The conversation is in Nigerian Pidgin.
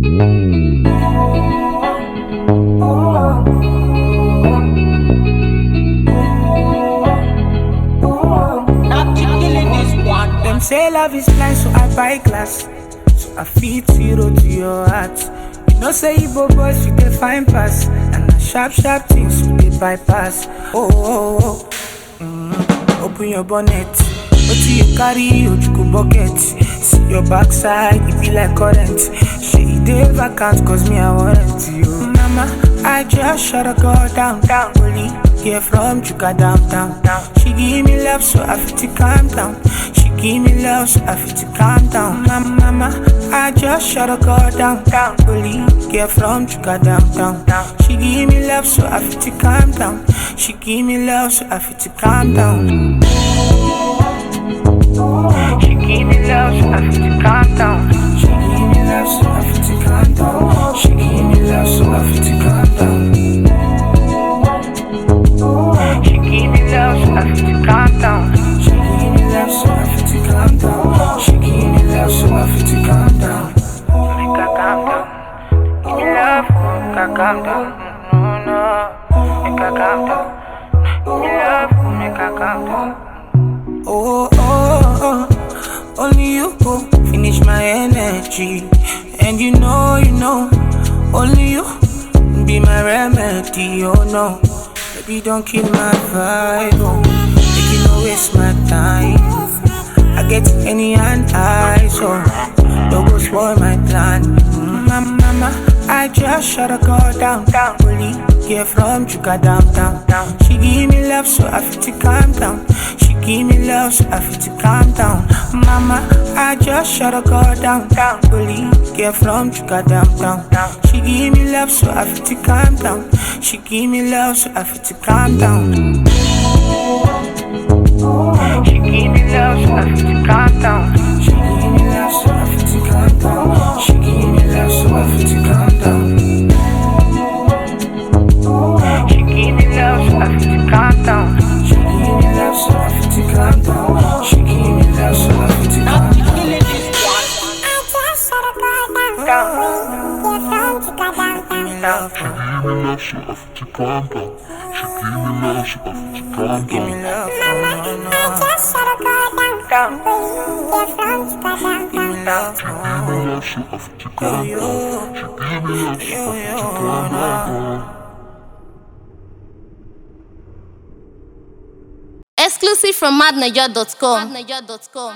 Them say love is blind, so I buy glass. So I feed zero to your heart. You know, say Igbo boys, you can find pass. And the sharp, sharp things you dey bypass. Oh, oh, oh. Mm, open your bonnet. What do you carry? Ojuku bucket. See your backside, it be like current. She dey vacant, cause me, I want you. Mama, I just shut a girl down, down. Only get from Chuka down, down, down. She give me love, so I feel to calm down. She give me love, so I feel to calm down. Mama, mama, I just shut a girl down, down. Only get from Chuka down, down, down. She give me love, so I feel to calm down. She give me love, so I feel to calm down. She give me love, so I feel to calm down. She give me love, so I feel to calm down. She give me love, so I feel to calm down. She give me love, so I feel to calm down. She give me love, so I feel to calm down. She give me love, so I feel to calm down. Make her calm down. Give me love, make her calm down. No, no, make her calm down. Give me love, make her calm down. Oh, oh, oh, only you go finish my energy. And you know, you know, only you be my remedy. Oh no, baby, don't kill my vibe. Oh, make you no waste my time. I get any and I, so don't go spoil my plan. Mm, Mama, mama, I just shut a girl down, down. Only get from Chuka down, down, down. She give me love, so I feel to calm down. She give me love, so I feel to calm down. Mama, I just shut a girl down, down. Only get from Chuka down, down, down. She give me love, so I feel to calm down. She give me love, so I feel to calm down. She give me love, so I feel to calm down. She give me love, so I feel to calm down. She give me love, so I feel to calm down. She give me love, so I feel to calm down. She give me love, so I feel to calm down. She give me love, so I feel to calm down. Give me love, so I feel to calm down. She give me love, so I feel to calm Give me down. love, oh, no, no. Down. Give me love, Give me love, so I feel to calm down. She give me love, so I feel to calm down. Exclusive from madnaja.com.